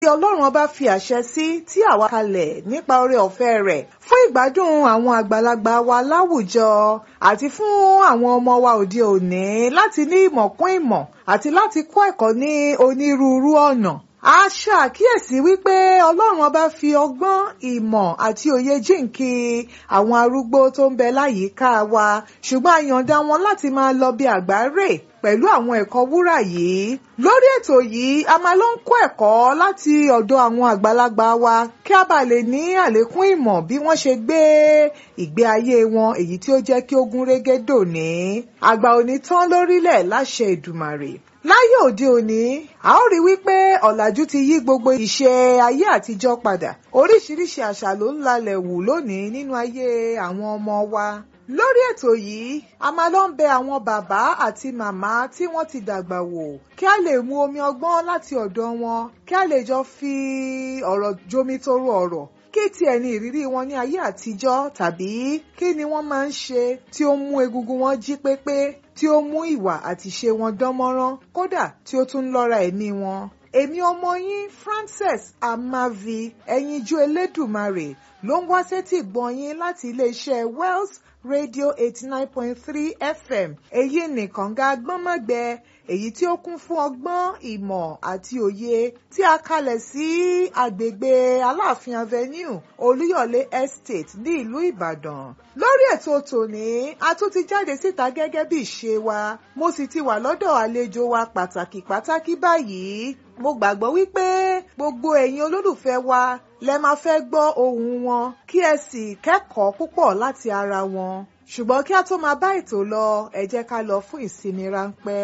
tí ọlọ́run ọba fi àṣẹ sí tí àwa kalẹ̀ nípa oore ọ̀fẹ́ rẹ̀ fún ìgbádùn àwọn àgbàlagbà wa láwùjọ àti fún àwọn ọmọ wa òde òní láti ní ìmọ̀ kún ìmọ̀ àti láti kọ́ ẹ̀kọ́ ní onírúurú ọ̀nà. a ṣàkíyèsí wípé ọlọ́run ọba fi ọgbọ́n ìmọ̀ àti òye jíǹkí àwọn arúgbó tó ń bẹ láyìíká wa ṣùgbọ́n a yọ̀ǹda wọn láti máa lọ bí àgbáre pẹ̀lú àwọn ẹ̀kọ́ wúrà yìí. lórí ètò yìí a máa lọ ń kọ́ ẹ̀kọ́ láti ọ̀dọ̀ àwọn àgbàlagbà wa kí a bá lè ní àlékún ìmọ̀ bí wọ́n ṣe gbé ìgbé ayé wọn èyí tí ó jẹ́ kí ó gún régé dòní. àgbà òní tán lórílẹ̀ láṣẹ Èdùmàrè láyé òde òní a ó rí wípé ọ̀làjú ti yí gbogbo ìṣe ayé àtijọ́ padà oríṣiríṣi àṣà ló ń lalẹ̀ wù lónìí nínú ayé àwọn ọmọ wa lórí ètò yìí a máa lọ ń bẹ àwọn bàbá àti màmá tí wọ́n ti dàgbà wò kí a lè mu omi ọgbọ́n láti ọ̀dọ̀ wọn kí a lè jọ fi ọ̀rọ̀ jomitoro ọ̀rọ̀ kí tiẹ̀ ní ìrírí wọn ní ayé àtijọ́ tàbí kí ni wọ́n máa ń ṣe tí ó mú egungun wọn jí pépé tí ó mú ìwà àti ṣe wọn dánmọ́rán kódà tí ó tún lọ́ra ẹ̀mí wọn. èmi ọmọ yín Frances Amavi ẹyinjú Elédùmarè ló ń wá sétí gbọ̀n yín láti iléeṣẹ́ Wells Radio eighty nine point three FM èyí nìkan ga gbọ́nmọ́gbẹ èyí tí ó kún fún ọgbọ́n ìmọ̀ àti òye tí a kalẹ̀ sí agbègbè Aláàfin Avenue Olúyọ̀lé Estate ní ìlú Ìbàdàn lórí ètò tòní a tún ti jáde síta gẹ́gẹ́ bí ìṣe wa mo sì ti wà lọ́dọ̀ àlejò wa pàtàkì pàtàkì báyìí mo gbàgbọ́ wípé gbogbo ẹ̀yin olólùfẹ́ wa lẹ máa fẹ́ gbọ́ ohùn wọn kí ẹ sì kẹ́kọ̀ọ́ púpọ̀ láti ara wọn ṣùgbọ́n kí a tó máa bá ètò lọ ẹ jẹ́ ká lọ fún ìsinmi ráńpẹ́.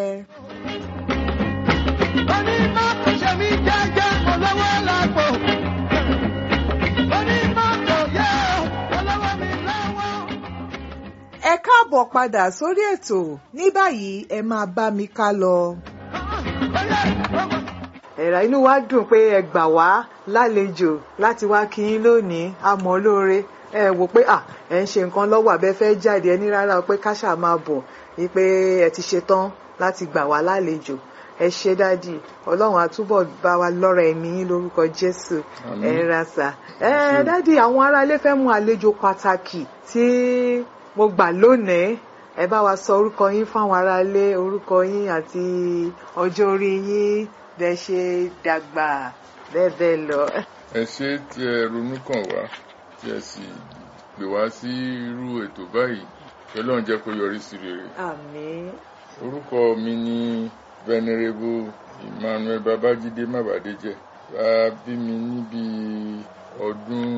onímọ̀tò ṣe mí jẹ́jẹ́ mo lọ́wọ́ lápò. onímọ̀tò yẹ mo lọ́wọ́ mi lọ́wọ́. ẹ káàbọ̀ padà sórí ètò ní báyìí ẹ máa bá mi ká lọ. ẹ̀rà inú wa dùn pé ẹ gbà wá lálejò láti wá kí yín lónìí àmọ́ lóore ẹ wò pé à ẹ ń ṣe nǹkan lọ́wọ́ àbẹ́ fẹ́ jáde ẹ ní rárá o pé káṣà máa bọ̀ wípé ẹ ti ṣetán láti gbà wá lálejò ẹ ṣe dádì ọlọ́run àtúbọ̀ bá wa lọ́rọ̀ ẹ̀mí yín lórúkọ jésù ẹ ra sà ẹ dádì àwọn aráalé fẹ́ mú àlejò pàtàkì tí mo gbà lónìí ẹ bá wa sọ orúkọ yín fáwọn aráalé orúkọ yín àti ọjọ́ orí yín bẹ́ẹ̀ ṣe dàgbà bẹ́ẹ̀ bẹ́ẹ̀ lọ. ẹ ṣé tí ẹ ronú kàn wá tí ẹ sì pè wá sí irú ètò báyìí kí Ọlọ́run jẹ́ kó yọrí sí rere. àmín orúkọ mi ni venerable Emmanuel Babájídé Mábàdéjẹ bá bí mi níbi ọdún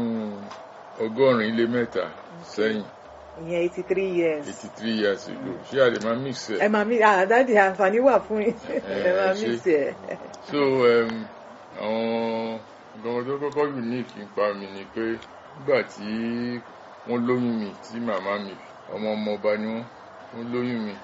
ọgọ́rin lé mẹ́ta sẹ́yìn ìyẹn eighty three years. eighty three years ago ṣé a lè máa mix ẹ. ẹ máa mi àdáde àǹfààní wà fún yín ẹ máa ṣe. mí sí ẹ. so um, àwọn nǹkan tó kọ́kọ́ unique nípa mi ni pé nígbà tí wọ́n lóyún mi tí màmá mi ọmọ ọmọ ọba ni wọ́n wọ́n lóyún mi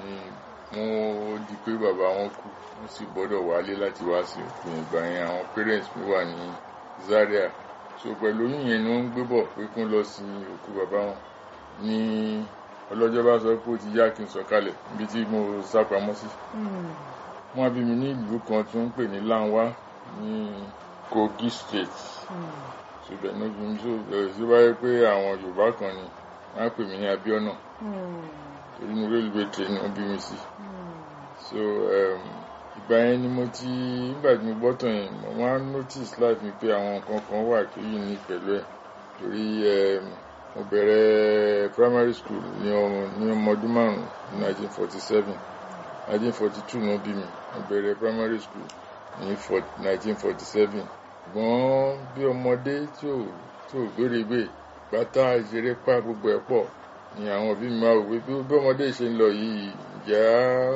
ni wọ́n di pé bàbá wọn kú wọ́n sì gbọ́dọ̀ wálé láti wá sí òkú ìgbà yẹn àwọn parents mi wà ní Zaria so pẹ̀lú oyún yẹn ni wọ́n ń gbé bọ̀ pé kí wọ́n lọ sí òkú bàbá wọn ní ọlọ́jọ́ bá sọ pé ó ti yá kí n sọ̀kalẹ̀ níbi tí mo sá pamọ́ sí wọ́n bí mi ní ìlú kan tó ń pè ní Lanwa ní Kogi State ṣùgbọ́n ní bí mi sọ̀rọ̀ sí wáyé pé àwọn Yorùbá kan ni wọ́n á pè mí ní Abíọ́nà torí ní railway train ni wọ́n bí mi sí so um, ìgbà yẹn ni mo ti nígbà tí mo gbọ́ tàn yẹn mo máa ń notice life mi pé àwọn nǹkan kan wà tó yìí ní pẹ̀lú ẹ̀ torí um, mo bẹ̀rẹ̀ primary school ní ọmọ ní ọmọ ọdún márùn-ún ní 1947 1942 ni wọ́n bí mi mo bẹ̀rẹ̀ primary school ní 1947 ṣùgbọ́n bí ọmọdé tí ò tí ò gbéregbè pátá ìṣeré pa gbogbo ẹ̀ pọ̀ ni àwọn òbí mi máa wò pé bí bí ọmọdé ṣe ń lọ yìí ìjà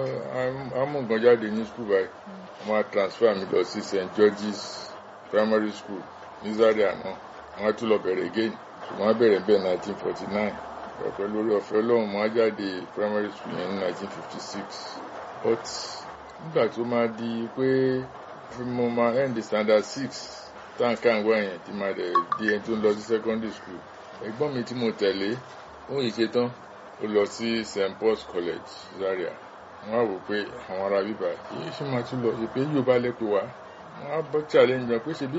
á mú nǹkan jáde ní school báyìí wọ́n á transfer mi lọ sí St George's primary school ní Zaria náà wọ́n á tún lọ bẹ̀rẹ̀ again ṣùgbọ́n á bẹ̀rẹ̀ bẹ́ẹ̀ 1949 ọ̀pẹ lórí ọ̀fẹ́ ọlọ́run mo á jáde primary school yẹn ní 1956 but nígbà tó máa di pé fi mo máa end standard six táǹkà ń wá yẹn tí máa dẹ̀ di ẹni tó ń lọ sí secondary school ẹ̀gbọ́n mi tí mo tẹ̀lé òun yìí ṣe tán ó lọ sí St Paul's College Zaria wọ́n á wò pé àwọn ará bíbá yìí ṣe máa tún lọ ṣe pé yóò bá lẹ́pẹ́ wá wọ́n á bọ́ challenge wọn pé ṣebí